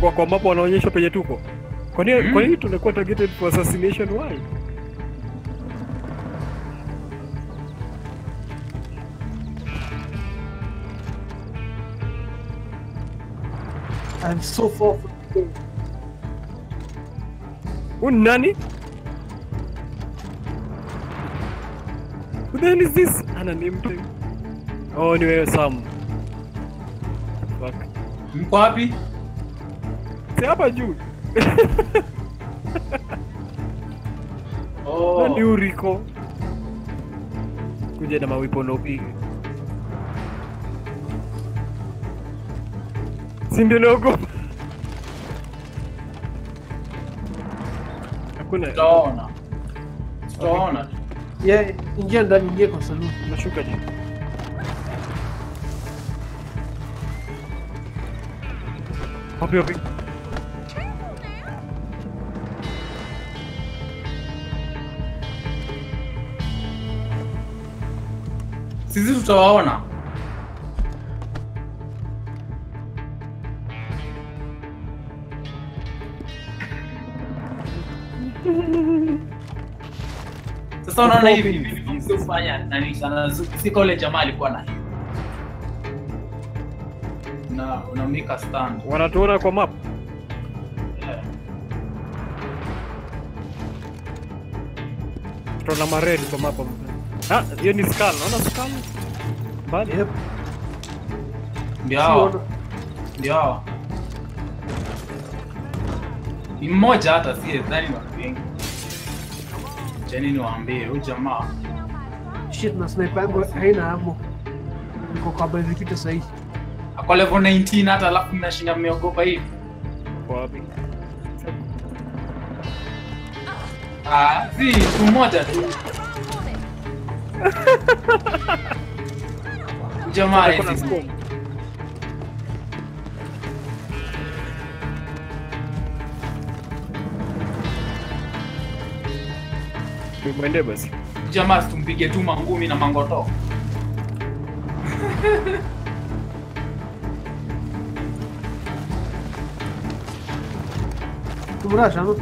kwa kwa mapo wanaonyesha penye tuko. Kwa nini Mm. kwa nini tunakuwa targeted for assassination why? I'm so far from the game. Huyu ni nani? Who the hell is this? Ana name tag. Oh, ni wewe Sam. Fuck. Mko wapi? Si hapa juu. Oh. Nani uriko? Kuja na mawipo na upige. Si ndio naogopa. Hakuna. Tutaona. Tutaona. Yeah, ingia ndani, ingia kwa saloon. Nashuka juu. Wapi wapi? Sisi tutawaona. Sasa unaona hivi hivi kufanya nani sana sika ule jamaa alikuwa na hiyo. Na unamika stand. Wanatuona kwa map. Yeah. Tuna mared kwa map. Ah, hiyo ni skull. Unaona skull? Mbali. Yep. Ndio hao. Siona. Ndio hao. Ni mmoja hata si dhani ni watu wengi. Jeni niwaambie huyu jamaa Shit, na sniper yangu haina ammo. Niko kwa executor sahi. ako level 19 hata alafu mnashinda mmeogopa hivi. Kwa wapi? Ah, si mtu mmoja tu. Jamaa Kuna hizi. scope. Mwende basi. Jamaa tumpige tu mangumi na mangoto. Tumrasha, no?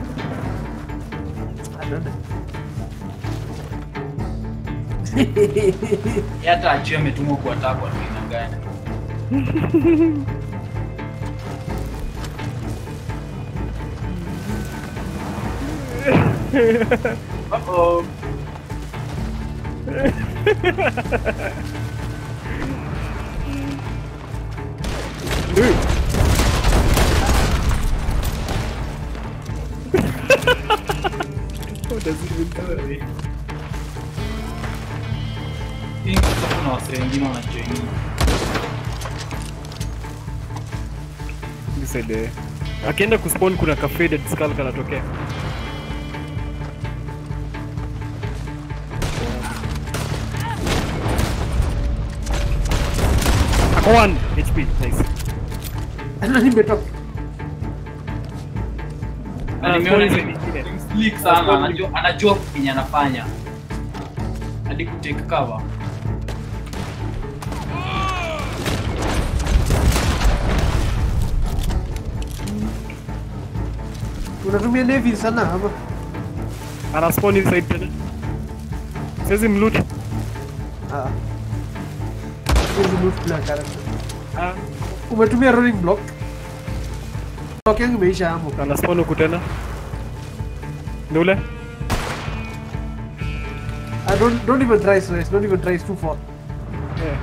I don't know. Yeye hata ajue ametumwa kuattack watu aina gani. Uh-oh. Dude. What does it even do? Hii sasa kuna wasee wengine wanajoin. Nisaidie. Akienda kuspawn kuna ka faded skull kanatokea. Ako 1 HP. Nice. Ana nimetoka. Na Ah, nimeona spawn hizo nyingine. ni slick sana, anajua anajua kenye anafanya. Hadi ku take cover. Unatumia navy sana ama? Ana spawn inside tena. Siwezi mloot. Ah. Hizi loot bila character. Ah, Umetumia rolling block. Block yangu imeisha ammo. ana spawn huku tena. Ni ule? I don't don't even try stress. Don't even try it's too far. Yeah.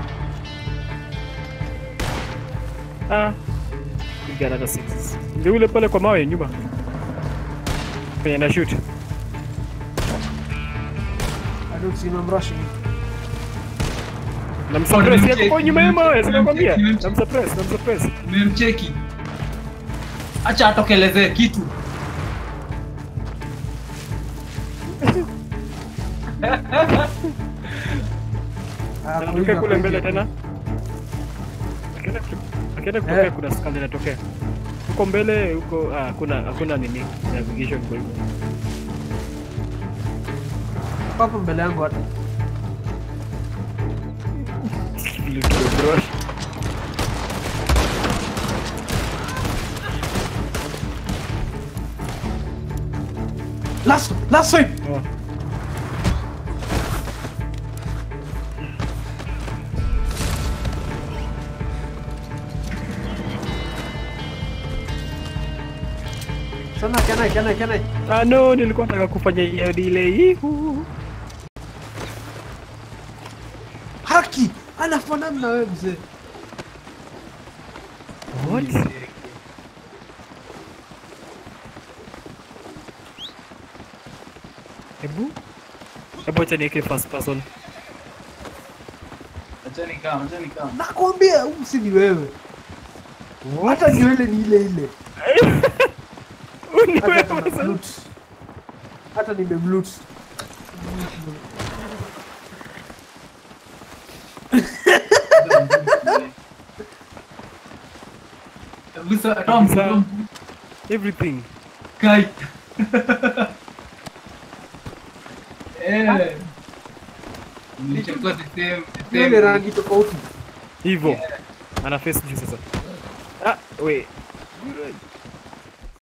Ah. Piga hata six. Ndio ule pale kwa mawe nyuma. Penye na shoot. I don't see him. I'm rushing. Namsuppress nimecheki, yako kwa nyuma ya mawe, nimecheki, sinakwambia. nimecheki. Namsuppress, namsuppress. Nimemcheki. Acha atokelezee kitu. Ah, Anatokea kuiga, kule mbele kuiga. tena. Akienda kutu- Akienda kutokea Eh. kuna skull inatokea. Huko mbele huko ah hakuna hakuna nini navigation kwa hivyo. Hapo mbele yangu hata. Little brush. Last, last swipe. Oh. Sana kenai kenai kenai. Ah, no, nilikuwa nataka kufanya hiyo delay. Ihu. Haki anafanana na wewe mzee. What? Hebu hebu acha niweke first person. Achani kama, achani kama. Nakwambia huyu si ni wewe. Hata nywele ni ile ile. Ni Hata wewe kama sasa. blute. Hata nimemlute. Kabisa, Tom, Kabisa. Tom. Everything. Kai. Eh. Nilichukua the same, the Nywele same. rangi tofauti. Hivyo. Ana face juu sasa. Ah, wait.